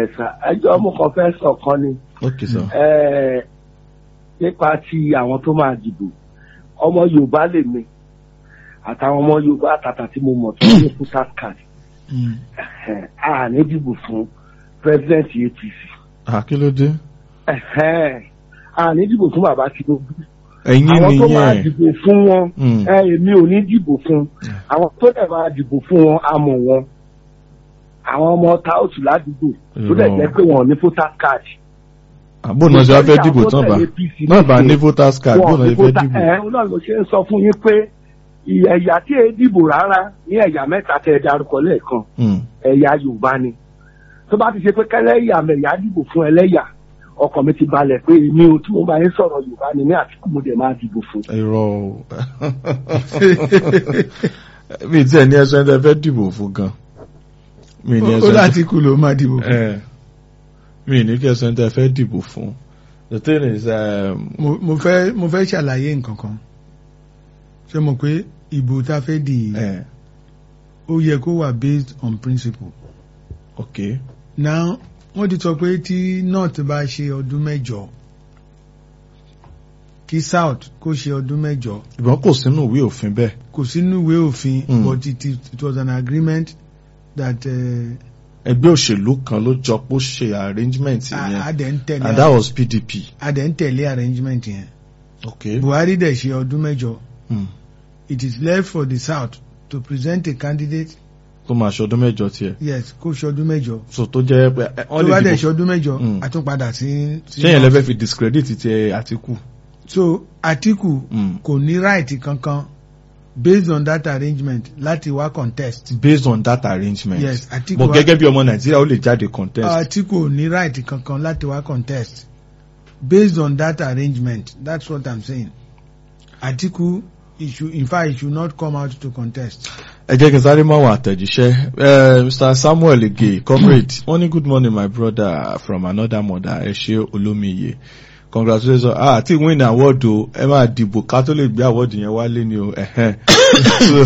sà ẹjọ́ mo kàn fẹ́ sọ̀kan ni ok sir. Eh, nípa ti àwọn tó máa dìbò ọmọ Yorùbá lè mi àtàwọn ọmọ Yorùbá àtàtà tí mo mọ̀ tó ní voter card Mm. Eh, a ní dìbò fún president APC ah kí ló dé. Eh, a ní dìbò fún bàbá Tinubu ẹ̀yin àwọn tó máa nìyẹn. dìbò fún wọn Mm. ẹ èmi ò ní dìbò fún àwọn tó dẹ̀ máa dìbò fún wọn a mọ̀ wọn àwọn ọmọ táòtù ládùúgbò tó dẹ̀ jẹ́ pé wọn ò ní voter card. àbò náà ṣe wá fẹ́ dìbò tán bá náà bá ní voters card bó wọn náà ní ṣe fẹ́ voter dìbò. ẹ náà ló ṣe ń sọ fún yín pé ẹ̀yà tí èé dìbò rárá ní ẹ̀yà mẹ́ta tẹ̀ ẹ́ darúkọ lẹ́ẹ̀kan Mm. ẹ̀yà Yorùbá ni tó bá ti ṣe pé kẹ́lẹ́yà mẹ̀yà dìbò fún ẹlẹ́yà ọkàn mi ti balẹ̀ pé èmi ò tí mo bá yín sọ̀rọ̀ Yorùbá ni ní Àtíkù mo dẹ̀ máa dìbò fún. irọ́ o mi tí ẹ ní ẹsẹ̀ ẹ fẹ́ dìbò fún gan mi ní ó ẹsẹ̀ láti kú ló máa dìbò fún. ẹ mi ní kí ẹsẹ̀ ẹ fẹ́ dìbò fún the thing is um, mo mo fẹ́ mo fẹ́ ṣàlàyé nǹkan kan ṣé mo pé ìbò tá a fẹ́ dì í eh, ó yẹ kó wà based on principle. okay now wọ́n ti sọ pé tí north bá ṣe ọdún mẹ́jọ kí south kó ṣe ọdún mẹ́jọ ìbọn kò sínú ìwé òfin bẹ́ẹ̀ kò sínú ìwé òfin Mm. but it, is- it was an agreement that uh, ẹgbẹ́ òṣèlú kan ló jọ pé ó ṣe arrangement a a yẹn dẹ̀ ń tẹ̀lé and that was PDP a dẹ̀ ń tẹ̀lé arrangement yẹn okay Buhari dẹ̀ ṣe ọdún mẹ́jọ mm. it is left for the south to present a candidate tó máa ṣọdún mẹ́jọ tiẹ̀ yes kó ṣe ọdún mẹ́jọ so tó jẹ́ pé ẹ, tó wọ́n bá lè dẹ̀ ṣe dìbò ọdún mẹ́jọ Mm. a tún padà sí. sí ṣé yẹn north. lẹ́fẹ̀ẹ́ fi discredit ti Àtíkù so Atiku Mm. kò ní right kankan based on that arrangement láti wá contest. based on that arrangement yes Atiku but wá- gẹ́gẹ́ bí ọmọ Nàìjíríà ó lè jáde contest Atiku ò ní right kankan láti wá contest based on that arrangement that's what i'm saying Atiku he should in fact he should not come out to contest. ẹ jẹ́ kí n sáré máa wọ àtẹ̀jíṣẹ́ Eh, Mr Samuel Ege comrade wọ́n ní good morning my brother from another mother ẹ ṣé olómiye congratulations ah àti win award o ẹ máa dìbò ká tó lè gbé award yẹn wálé ni o ẹ̀hẹ́n. So,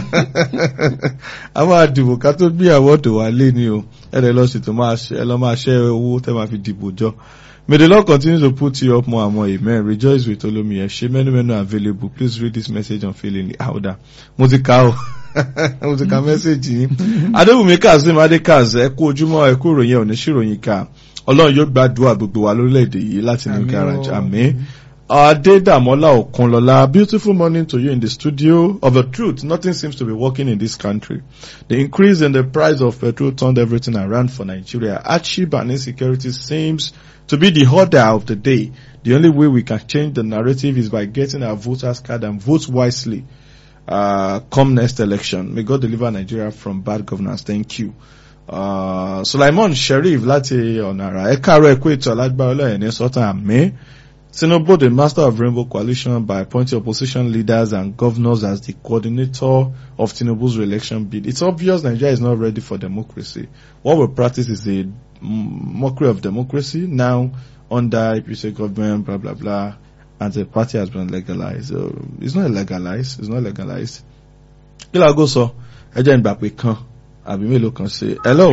a máa dìbò ká tó gbé award wálé ni o ẹ lè lọ ṣètò máa ṣe ẹ lọ máa ṣẹ́ owó tẹ́ máa fi dìbò jọ. May the Lord continue to put you up more and more. Amen. Rejoice with Olomi. She many many available. Please read this message on feeling louder. Mo ti ka o. Mo ti ka message yín. Adébùnmi Kazeem Adékaz ẹ kú ojúmọ́ ẹ kú ìròyìn òní ṣìròyìn ká. Ọlọ́run yóò gbàdúrà gbogbo wa lórílẹ̀‐èdè yìí láti ní Àmín o. garage. Àmín. Adédàmọ́lá Òkunlọ́lá, beautiful morning to you in the studio. Of the truth, nothing seems to be working in this country. The increase in the price of petrol turned everything around for Nigeria. Hardship and insecurity seems to be the order of the day. The only way we can change the narrative is by getting our voters card and vote wisely. Uh, come next election. May God deliver Nigeria from bad governance. Thank you. Uh, Sulaiman Sharif láti Ọ̀nàrà. Ẹ káàárọ̀ ẹ kú ètò alágbára ọlọ́yẹ̀ ní sọ́tàn àmì. Tinubu, the master of Rainbow Coalition, by appointing opposition leaders and governors as the coordinator of Tinubu's re-election bid. It's obvious Nigeria is not ready for democracy. What we practice is a mockery of democracy now under APC government, blah, blah, blah, and the party has been legalized. Uh, it's not legalized. It's not legalized. Kí la go sọ? Ẹ jẹ́ ìgbà pé kan àbí mélòó kan ṣe. Hello,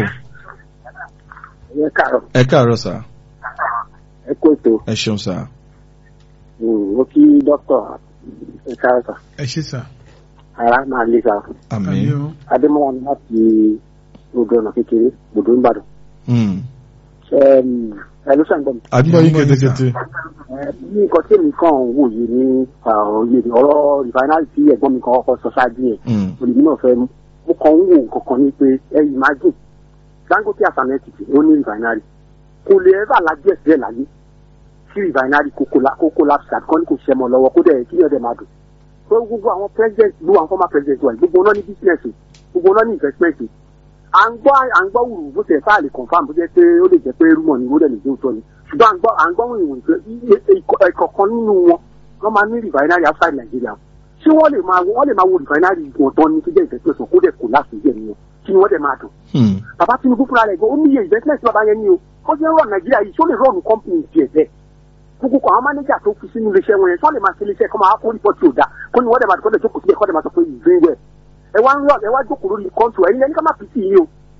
ẹ káàárọ̀ ẹ káàárọ̀ sà. ẹ kó ètò Ẹ ṣeun sà. mo kí dókítà ẹ káàárọ̀ sà ẹ ṣe sà. ara máa lé sa Àmín. o. adémọlá ni láti odò ọ̀nà kékeré odò ńbàdàn Hmm. ẹ ló ṣàǹgbọ̀n Àdúgbò yín Àdúgbò yín, sà. kétékété. ní nǹkan tí èmi kàn ń wòye ní òye ni ọ̀rọ̀ rìfáínárì tí ẹ̀gbọ́n mi kan kọ́kọ́ sọ ṣáájú yẹn Hmm. olùmí náà fẹ́ mú mo kàn ń wò nǹkan kan ní pé ẹ imagine Dangote àsàmẹ́tìtì ó ní rìfáínárì kò lè ẹ́fà lájú ẹ̀ sílẹ̀ láyé tí rìfáínárì kókó láti ṣàkọ́ ní kò ṣiṣẹ́ mọ́ lọ́wọ́ kó dẹ̀ kí ni ọ̀dẹ̀ máa dùn so gbogbo àwọn president gbogbo àwọn former president wa yìí, gbogbo wọn náà ní business o, gbogbo wọn náà ní investment o. à ń gbọ́ à ń gbọ́ wùrù bó tẹ̀ sáà lè confam bó jẹ́ pé ó lè jẹ́ pé rúmọ̀ ni ó dẹ̀ lè jẹ́ òótọ́ ni ṣùgbọ́n à ń gbọ́ à ń gbọ́ wùrù wùrù pé ẹ̀kọ̀kan nínú wọn wọ́n máa ní refinery outside Nigeria ṣé wọ́n lè máa wọ́n lè máa wo refinery wọn tán ní tó jẹ́ investment wọn kó dẹ̀ kó láti jẹ́ nìyẹn kí ni wọ́n dẹ̀ máa dùn Hmm. bàbá Tinubu fúnra rẹ̀ gan ó níye investment tí bàbá yẹn ní o ó ti ń rọ̀ Nàìjíríà yìí ṣó lè rọ̀nù company tiẹ̀ bẹ́ẹ̀ gbogbo kọ àwọn mánéjà tó fi sínú iléeṣẹ́ wọn yẹn sọ lè máa ṣe iléeṣẹ́ kọ́ máa kó report tí ò da kó ní wọ́n dẹ̀ máa kọ́ dẹ̀ jókòó síbẹ̀ kọ́ dẹ̀ máa sọ pé you doing well ẹ wá ń rọ ẹ wá jókòó lórí kọ́ńtù ẹ̀yin ẹni ká má pìtì yìí o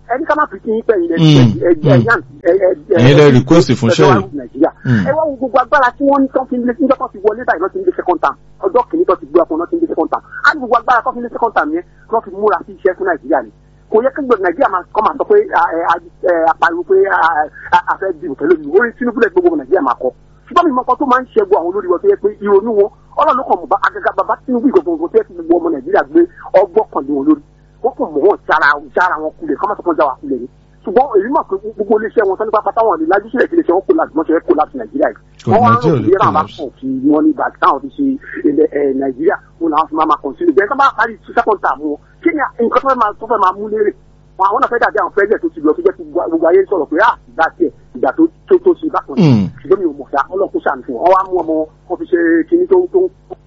ẹni ká má fi kíyìn pẹ́ ilẹ̀ Mm, Ẹ̀yin lẹ request fún Shell. nàìjíríà Mm. ẹ wá wo gbogbo agbára tí wọ́n ní tán fi ń lé níjọ́ kan ti wọlé báyìí lọ́ọ́ ti ń lé second term ọjọ́ kìíní tó ti gbé ọkùnrin náà ti ń lé second term á ní gbogbo agbára tó fi ń lé second term yẹn tó fi múra sí iṣẹ́ fún nàìjíríà ni kò yẹ kí gbogbo nàìjíríà máa kọ́ máa sọ pé a- ẹ- a- ẹ- apariwo pé a- a- a fẹ́ di òtẹ́lẹ̀ mi orí tinubu lẹ gbogbo nàìjíríà máa kọ ṣùgbọ́n mi mọ ọkọ tó máa ń ṣẹ́gun àwọn olórí wọn tó yẹ pé ìrònú wọn ọlọ́run ló kàn mọ̀ bá agaga bàbá tinubu ìgbọ̀ngbọ̀n tó yẹ kí gbogbo ọmọ nàìjíríà gbé ọgbọ́n kan lé wọn lórí wọ́n kàn mọ̀ wọ́n jára jára wọn kulẹ̀ kọ́ máa sọ fún jára kulẹ̀ ni ṣùgbọ́n èyí mọ̀ pé gbogbo iléeṣẹ́ wọn sani pápá táwọn ní lajú sílẹ̀ sílẹ̀ wọn kó láti mọ́ṣẹ́ kó láti nàìjíríà yìí Kò wọ́n wá ń Nàìjíríà rò lè bí ẹ̀rọ àbá collapse. pọ̀ kí wọ́n ní ìgbà táwọn fi ṣe ilẹ̀ ẹ̀ nàìjíríà wọn làwọn fi máa máa kọ̀ǹsílù bẹ́ẹ̀ tó bá parí second term wọn kí ni nǹkan tó fẹ́ máa tó fẹ́ máa mú lérè wọn àwọn náà fẹ́ dàbí àwọn president tó ti lọ tó jẹ́ kí gbogbo ayé sọ̀rọ̀ pé ah ìgbà tiẹ̀ ìgbà tó tó tó ṣe bákan Mm. ṣùgbọ́n mi ò mọ̀ ṣá ọlọ́kùn ṣàmì fún wọn wọ́n wá mú ọmọ wọn fi ṣe kinní tó tó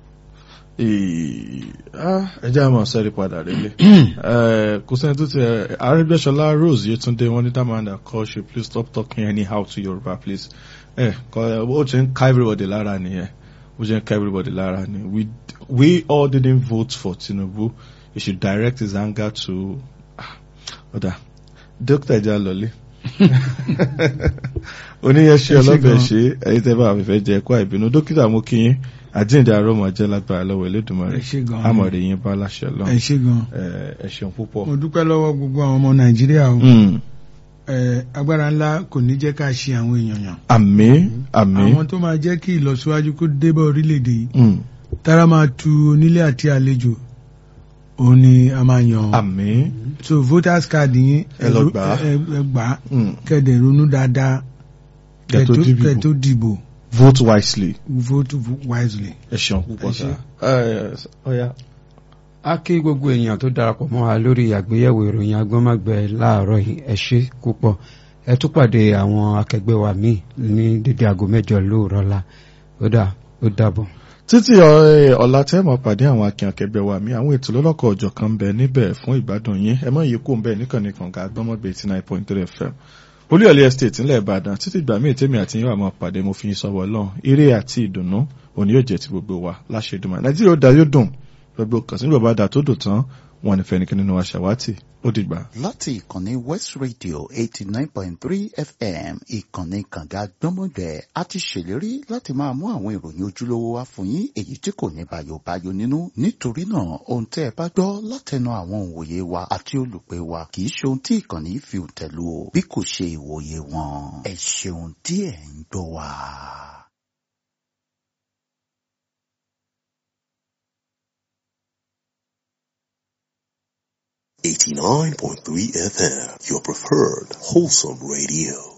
Ee, ah, ẹ jẹ́ àmọ́ sẹ́rí padà rélé. Eh, kò sẹ́ni tó ti ẹ̀ Arẹ́gbẹ́ṣọlá Rose Yetunde wọ́n ní that man that call you please stop talking anyhow to Yorùbá please. Ẹ kọ́ ó ti ń ká everybody lára nìyẹn. Ó ti ń ká everybody lára ni. We we all didn't vote for Tinubu. He should direct his anger to ah, ọ̀dà Dókítà Ìjà Lọ́lé. Oníyẹ̀ṣẹ́ Ẹ ṣé ọlọ́bẹ̀ gan. ṣe ẹ̀yin tẹ́ bá àfẹ́fẹ́ jẹ ẹ̀kọ́ àìbínú. Dókítà mo kí yín àjíǹde àrọ́mọ jẹ́ lágbára lọ́wọ́ Elédùmarè ẹ ṣé gan. àmọ̀rẹ́ yín bá láṣẹ lọ ẹ ṣé gan. ẹ ṣeun púpọ̀. mo dúpẹ́ lọ́wọ́ gbogbo àwọn ọmọ nàìjíríà o Mm. ẹ agbára ńlá kò ní jẹ́ ká ṣe àwọn èèyàn yàn àmín àmín àwọn tó máa jẹ́ kí ìlọsíwájú kó dé bá orílẹ̀-èdè yìí Mm. tára máa tu onílé àti àlejò òun ni a máa yàn ọ́. àmín so voters card yín Ẹ lọ gbà á. ẹ ẹ gbà á Mm. kẹ́dẹ̀ ronú dáadáa Kẹ́ tó dìbò. kẹ́ tó dìbò vote wisely vote wisely. ẹ ṣeun púpọ̀ Ẹ sá. ṣé. ẹ ọ̀ya. a kí gbogbo èèyàn tó darapọ̀ mọ́ wa lórí àgbéyẹ̀wò ìròyìn agbọ́nmágbẹ́ láàárọ̀ yìí ẹ ṣé púpọ̀ ẹ tún pàdé àwọn akẹgbẹ́ wa míì ní dédé aago mẹ́jọ lóòrọ̀ la ó dà ó dàbọ̀. títí ọ- ọ̀la tẹ́ mọ̀ pàdé àwọn akin akẹgbẹ́ wa mi àwọn ètò lọ́lọ́kọ̀ ọ̀jọ̀ kan ń bẹ níbẹ̀ fún ìgbádùn yín ẹ mọ̀ yìí kó ń bẹ níkànnì kànga gbọ́mọ̀gbé eighty nine point three fm olúyọ̀lé estate ńlẹ̀ ìbàdàn títí ìgbà míì tèmi àti yín wà mọ̀ pàdé mo fi yín sọ̀wọ́ lọ́n eré àti ìdùnnú òní yóò jẹ́ ti gbogbo wa láṣẹ ìdùnnú nàìjíríà ó da yóò dùn gbogbo kàsí bàbá dà tó dùn tán wọn ní fẹ́nikẹ́ni nínú wa ṣàwátì ó dìgbà. láti ìkànnì west radio eighty nine point three fm ìkànnì kànga gbọ́mọgbẹ́ a ti ṣèlérí láti máa mú àwọn ìròyìn ojúlówó wá fún yín èyí tí kò ní bàyòbáyò nínú nítorí náà ohun tẹ́ ẹ bá gbọ́ látẹnu àwọn òǹwòye wa àti olùpẹ̀ wa kì í ṣe ohun tí ìkànnì yìí fi tẹ̀lú o bí kò ṣe ìwòye wọn ẹ ṣeun tí ẹ̀ ń gbọ́ wa. 89.3 FM, your preferred wholesome radio.